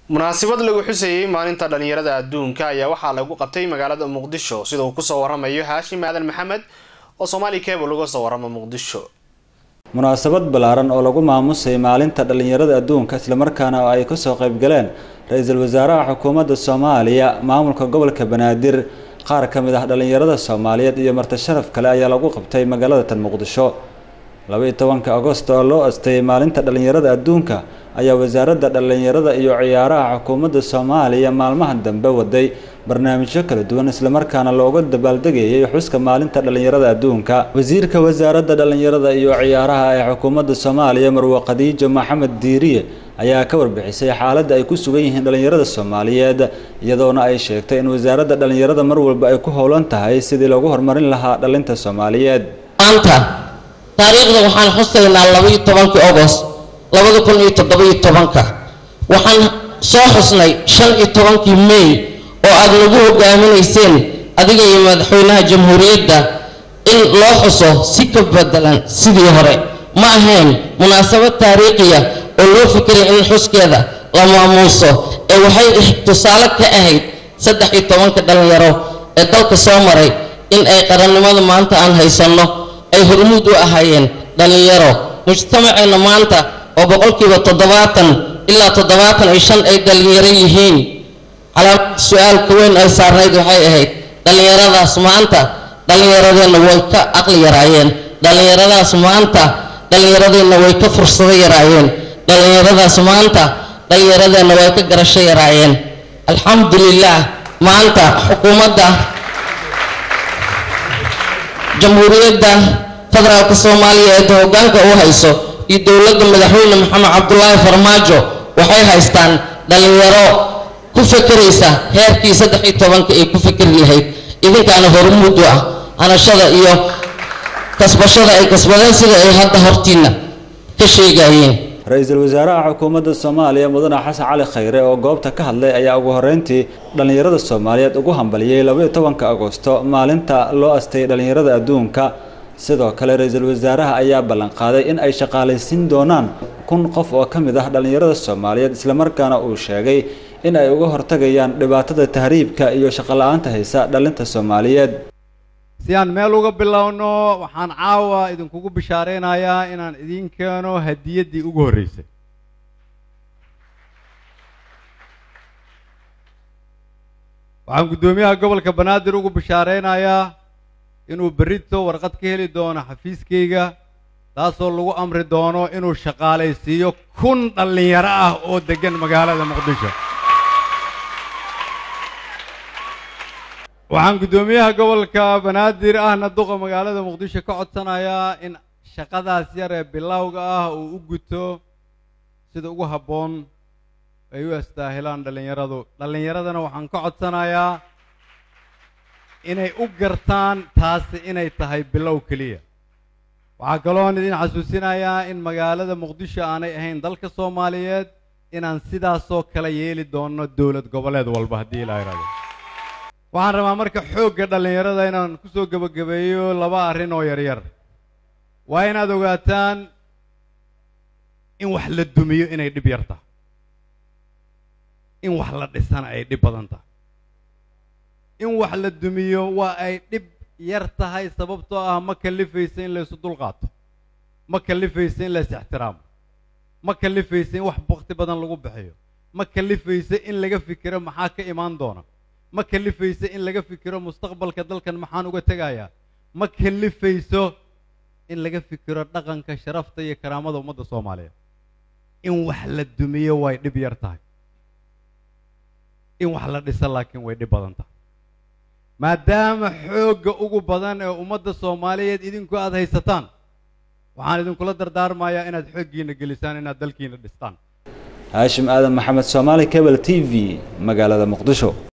munaasabad lagu xuseeyey maalinta dhalinyarada adduunka ayaa waxaa lagu qabtay magaalada muqdisho sida uu kusoo waramayo haashim aadan maxamed oo soomaali cable uga soo warama muqdisho munaasabad ballaaran oo lagu maamusay maalinta dhallinyarada adduunka islamarkaana oo ay kasoo qaybgaleen ra-iisul wasaaraha xukuumadda soomaaliya maamulka gobolka banaadir qaar ka mid ah dhallinyarada soomaaliyeed iyo marti sharaf kale ayaa lagu qabtay magaalada tan muqdisho laba-iyo tobanka agost oo loo asteeyay maalinta dhallinyarada adduunka ayaa wasaaradda dhallinyarada iyo ciyaaraha xukuumadda soomaaliya maalmaha dambe waday barnaamijyo kala duwan islamarkaana looga dabaaldegayay xuska maalinta dhallinyarada adduunka wasiirka wasaaradda dhallinyarada iyo ciyaaraha ee xukuumadda soomaaliya marwe khadiijo maxamed diiriye ayaa ka warbixisay xaaladda ay ku sugan yihiin dhallinyarada soomaaliyeed iyadoona ay sheegtay in wasaaradda dhallinyarada mar walba ay ku howlan tahay sidii loogu horumarin lahaa dhalinta soomaaliyeed maanta taariikhda waxaan xusaynaa labaiyo tobankii ogost labada kun iyo toddoba-iyo tobanka waxaan soo xusnay shan iyo tobankii may oo aada nagu hogaaminayseen adiga iyo madaxweynaha jamhuuriyadda in loo xuso si ka bedelan sidii hore ma ahayn munaasabad taariikhiya oo loo fikiray in xuskeeda la maamuuso ee waxay tusaale ka ahayd saddex iyo tobanka dhallinyaro ee dalka soo maray in ay qarannimada maanta aan haysanno ay hormuud u ahaayeen dhallinyaro mujtamaceenna maanta oo boqolkiiba toddobaatan ilaa toddobaatan iyo shan ay dhallinyaro yihiin calaamad su-aalka weyn ay saarnayd waxay ahayd dhallinyaradaas maanta dhallinyaradeenna way ka aqli yaraayeen dhallinyaradaas maanta dhallinyaradeenna way ka fursado yaraayeen dhallinyaradaas maanta dhallinyaradeenna way ka garasho yaraayeen alxamdulilah maanta xukuumadda jamhuuriyadda federaalka soomaaliya ee hoggaanka u hayso iyo dowladda madaxweyne maxamed cabdulaahi farmaajo waxay haystaan dhallinyaro ku fekeraysa heerkii saddex iyo tobanka ay ku fekeri lahayd idinkaana hormuud u ah hanashada iyo kasbashada ay kasbadeen sida ay hadda hortiina ka sheegayeen ra-iisul wasaaraha xukuumadda soomaaliya mudane xasan cali khayre oo goobta ka hadlay ayaa ugu horreyntii dhallinyarada soomaaliyeed ugu hambaliyey labaiyo tobanka agosto maalinta loo astayay dhallinyarada adduunka sidoo kale ra-iisul wasaaraha ayaa ballanqaaday in ay shaqaalaysiin doonaan kun qof oo ka mid ah dhallinyarada soomaaliyeed islamarkaana uu sheegay in ay uga hortagayaan dhibaatada tahriibka iyo shaqola-aanta haysa dhalinta soomaaliyeed si aan meel uga bilowno waxaan caawa idinkugu bishaareynayaa inaan idiin keeno hadiyaddii ugu horreysay waxaan guddoomiyaha gobolka banaadir ugu bishaareynayaa inuu berrito warqad ka heli doono xafiiskayga taasoo lagu amri doono inuu shaqaalaysiiyo kun dhallinyaro ah oo deggan magaalada muqdisho waxaan guddoomiyaha gobolka banaadir ahna duqa magaalada muqdisho ka codsanayaa in shaqadaas yar ee bilowga ah uu u guto sida ugu habboon ay u astaahilaan dhallinyaradu dhallinyaradana waxaan ka codsanayaa inay u gartaan taasi inay tahay bilow keliya waxaa kaloon idin xasuusinayaa in magaalada muqdisho aanay ahayn dalka soomaaliyeed inaan sidaasoo kale yeeli doono dowlad goboleed walba haddii ilaa irado waxaan rabaa marka xoogga dhallinyarada inaan kusoo gebagabeeyo laba arrin oo yaryar waa inaad ogaataan in wax la dumiyo inay dhib yar tahay in wax la dhisana ay dhib badan tahay in wax la dumiyo waa ay dhib yar tahay sababtoo ah ma kalifaysa in laysu dulqaato ma kalifaysa in lays ixtiraamo ma kalifaysa in wax bakti badan lagu bixiyo ma kalifaysa in laga fikiro maxaa ka imaan doona ma kalifayso in laga fikiro mustaqbalka dalkan maxaan uga tegayaa ma kalifayso in laga fikiro dhaqanka sharafta iyo karaamada ummadda soomaaliyeed in wax la dumiyo way dhib yar tahay in wax la dhiso laakiin way dhib badan tahay maadaama xoogga ugu badan ee ummadda soomaaliyeed idinku aada haysataan waxaan idinkula dardaarmayaa inaad xooggiina gelisaan inaad dalkiina dhistaan haashim aadan maxamed soomaali cable t v magaalada muqdisho